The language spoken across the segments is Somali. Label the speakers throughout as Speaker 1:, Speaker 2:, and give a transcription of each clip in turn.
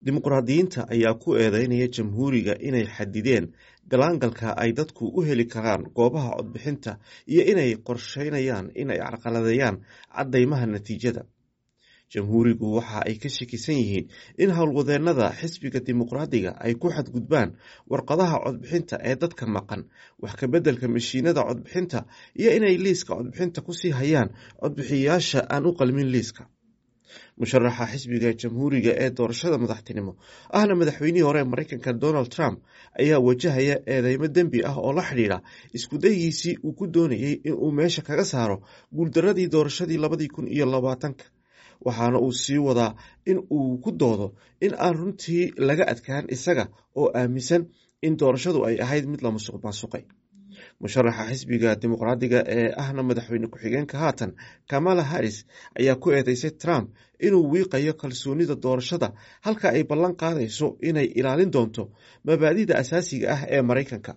Speaker 1: dimuqraadiyiinta ayaa ku eedeynaya jamhuuriga inay xadideen galaangalka ay dadku u heli karaan goobaha codbixinta iyo inay qorsheynayaan inay carqaladeeyaan caddaymaha natiijada jamhuurigu waxa ay ka shakisan yihiin in howlwadeennada xisbiga dimuqraadiga ay ku xadgudbaan warqadaha codbixinta ee dadka maqan wax kabeddelka mashiinada codbixinta iyo inay liiska codbixinta kusii hayaan codbixiyayaasha aan u qalmin liiska musharaxa xisbiga jamhuuriga ee doorashada madaxtinimo ahna madaxweynihii hore ee mareykanka donald trump ayaa wajahaya eedeymo dembi ah oo la xidhiidha iskudayigiisii uu ku doonayey inuu meesha kaga saaro guuldaradii doorashadii labadii kun iyo labaatanka waxaana uu sii wadaa in uu ku doodo in aan runtii laga adkaan isaga oo aaminsan in doorashadu ay ahayd mid la musuq maasuqay musharaxa xisbiga dimuqraadiga ee ahna madaxweyne ku-xigeenka haatan kamala harris ayaa ku eedeysay trump inuu wiiqayo kalsoonida doorashada halka ay ballan qaadayso inay ilaalin doonto mabaadida asaasiga ah ee maraykanka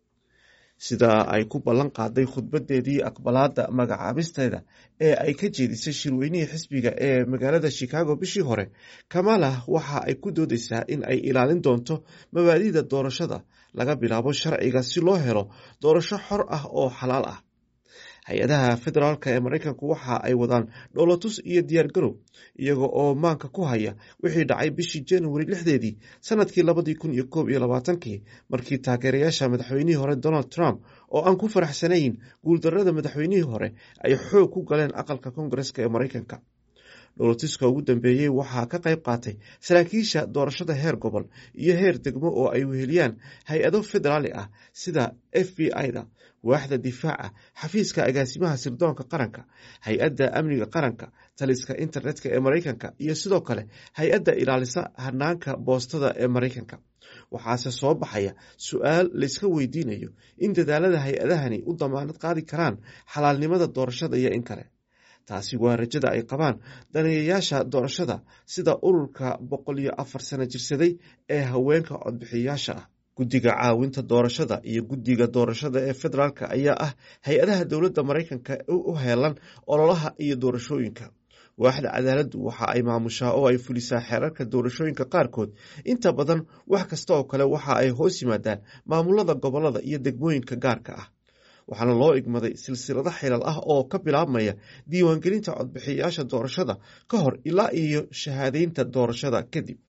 Speaker 1: sida ay ku ballan qaaday khudbadeedii aqbalaada magacaabisteeda ee ay ka jeedisay shirweynihii xisbiga ee magaalada chicago bishii hore kamala waxa ay ku doodeysaa in ay ilaalin doonto mabaadida doorashada laga bilaabo sharciga si loo helo doorasho xor ah oo xalaal ah hay-adaha federaalk ee mareykanku waxa ay wadaan dholotus iyo diyaargarow iyaga oo maanka ku haya wixii dhacay bishii januari lixdeedii sanadkii labadii kun iyo koob iyo labaatankii markii taageerayaasha madaxweynihii hore donald trump oo aan ku faraxsanayn guuldarada madaxweynihii hore ay xoog ku galeen aqalka koongareska ee mareykanka dholotuska ugu dambeeyey waxaa ka qayb qaatay saraakiisha doorashada heer gobol iyo heer degmo oo ay weheliyaan hay-ado federaali ah sida f b i-da waaxda difaaca xafiiska agaasimaha sirdoonka qaranka hay-adda amniga qaranka taliska internetka ee mareykanka iyo sidoo kale hay-adda ilaalisa hanaanka boostada ee mareykanka waxaase soo baxaya su-aal layska weydiinayo in dadaalada hay-adahani u damaanad qaadi karaan xalaalnimada doorashada iyo in kale taasi waa rajada ay qabaan daneeyayaasha doorashada sida ururka boqol iyo afar sano jirsaday ee haweenka codbixiyayaasha ah guddiga caawinta doorashada iyo guddiga doorashada ee federaalk ayaa ah hay-adaha dowladda mareykanka u heelan ololaha iyo doorashooyinka waaxda cadaaladdu waxa ay maamushaa oo ay fulisaa xeerarka doorashooyinka qaarkood inta badan wax kasta oo kale waxa ay hoos yimaadaan maamulada gobolada iyo degmooyinka gaarka ah waxaana loo igmaday silsilado xilal ah oo ka bilaabmaya diiwaangelinta codbixiyayaasha doorashada ka hor ilaa iyo shahaadeynta doorashada kadib